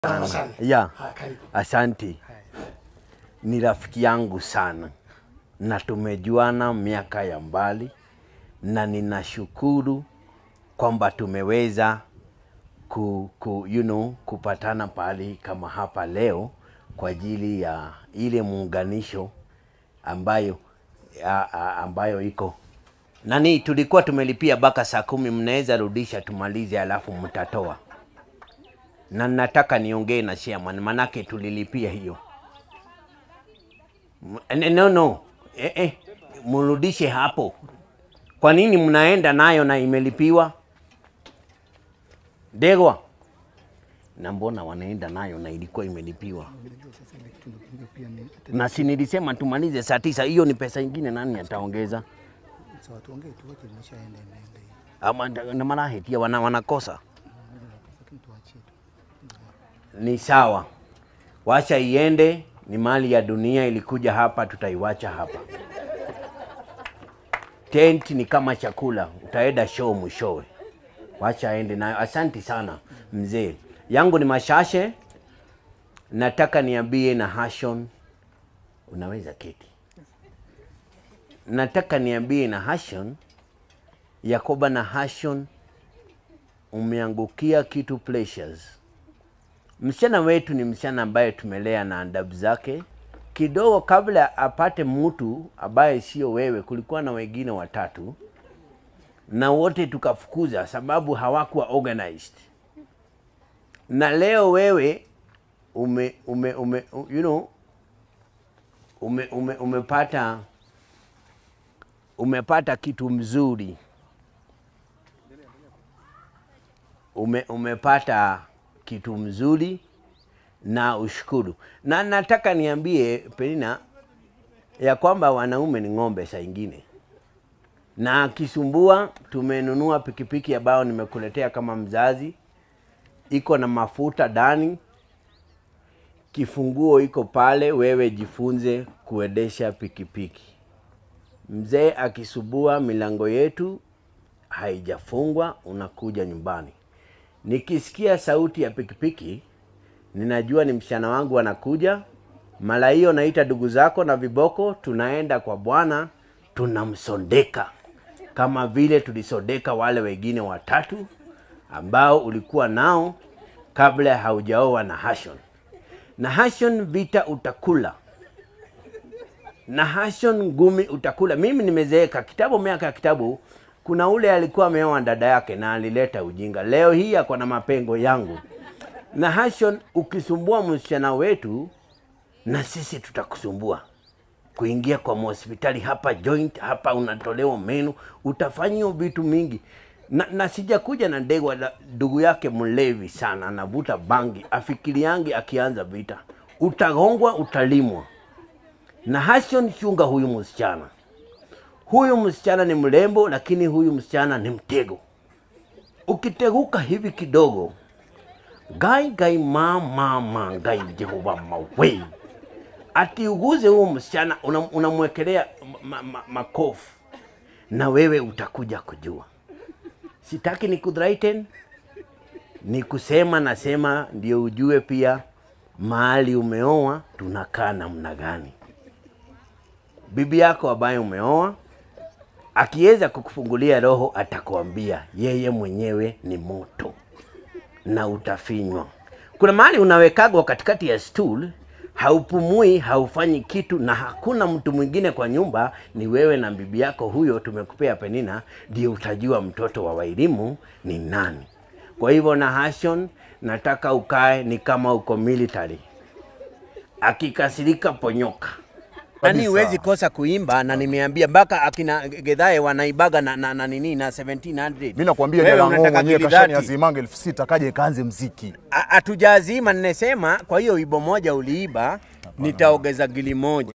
sana. sana. Ya, Haya, karibu. asante. Ni rafiki yangu sana na tumejuana miaka ya mbali, na ninashukuru kwamba tumeweza ku, ku, you know, kupatana pahali kama hapa leo kwa ajili ya ile muunganisho ambayo a, a, ambayo iko nani, tulikuwa tumelipia mpaka saa kumi, mnaweza rudisha tumalize, alafu mtatoa na nataka niongee na chairman manake tulilipia hiyo. M- No, no. Eh, eh. Mrudishe hapo. Kwa nini mnaenda nayo na imelipiwa? Degwa. Na mbona wanaenda nayo na ilikuwa imelipiwa? Unajua sasa ile kitu ndio pia ni hata Na si nilisema tumalize saa tisa, hiyo ni pesa ingine, nani ataongeza? sawa, tuongee tu wote, imeshaenda imeenda hiyo, Ama nda- na marahetia wana, wanakosa lakini tuachie tu. ni sawa, wacha iende. Ni mali ya dunia, ilikuja hapa, tutaiwacha hapa. Tent ni kama chakula, utaenda show mwishowe, wacha aende nayo. Asanti sana mzee yangu ni Mashashe. Nataka niambie na Hashon, unaweza keti. Nataka niambie na Hashon, Yakoba na Hashon, umeangukia kitu pleasures msichana wetu ni msichana ambaye tumelea na adabu zake kidogo. Kabla apate mtu ambaye sio wewe, kulikuwa na wengine watatu na wote tukafukuza sababu hawakuwa organized. Na leo wewe ume, ume, ume, you know, ume, ume, umepata umepata kitu mzuri ume, umepata kitu mzuri na ushukuru. Na nataka niambie Penina ya kwamba wanaume ni ng'ombe saa ingine, na akisumbua, tumenunua pikipiki ambayo nimekuletea kama mzazi, iko na mafuta ndani, kifunguo iko pale, wewe jifunze kuendesha pikipiki. Mzee akisubua, milango yetu haijafungwa, unakuja nyumbani. Nikisikia sauti ya pikipiki, ninajua ni msichana wangu anakuja. Mara hiyo naita ndugu zako na viboko, tunaenda kwa bwana, tunamsondeka kama vile tulisondeka wale wengine watatu ambao ulikuwa nao kabla haujaoa na Hashon. Na Hashon vita utakula na Hashon ngumi utakula. Mimi nimezeeka kitabu, miaka ya kitabu. Kuna ule alikuwa ameoa dada yake na alileta ujinga. Leo hii ako na mapengo yangu na Hashon. Ukisumbua msichana wetu, na sisi tutakusumbua kuingia kwa hospitali hapa joint hapa, unatolewa meno, utafanyiwa vitu mingi na, na sijakuja na Ndegwa, la- ndugu yake mlevi sana, anavuta bangi, afikiriangi akianza vita, utagongwa, utalimwa na Hashon. Chunga huyu msichana, huyu msichana ni mrembo, lakini huyu msichana ni mtego. Ukiteguka hivi kidogo, gai gai ma ma ma gai Jehova mawe, ati uguze huyu msichana, unam- unamwekelea ma, ma, makofu na wewe utakuja kujua. Sitaki ni kudhraiten, ni kusema nasema ndio ujue pia mahali umeoa tunakaa namna gani. Bibi yako ambaye umeoa akiweza kukufungulia roho, atakwambia yeye mwenyewe ni moto na utafinywa. Kuna mahali unawekagwa katikati ya stool, haupumui, haufanyi kitu, na hakuna mtu mwingine kwa nyumba, ni wewe na bibi yako huyo. Tumekupea Penina, ndio utajua mtoto wa Wairimu ni nani. Kwa hivyo na Hashon, nataka ukae ni kama uko military, akikasirika ponyoka nani Kabisa. huwezi kosa kuimba, na nimeambia mpaka akina Gedhae wanaibaga na, na, na nini na 1700 Mimi nakwambia Wewe Jala Ng'o unataka mwenyewe kididati. kashani azimanga elfu sita kaja ikaanze mziki. A- hatujazima, nimesema kwa hiyo ibo moja uliiba, nitaongeza gili moja.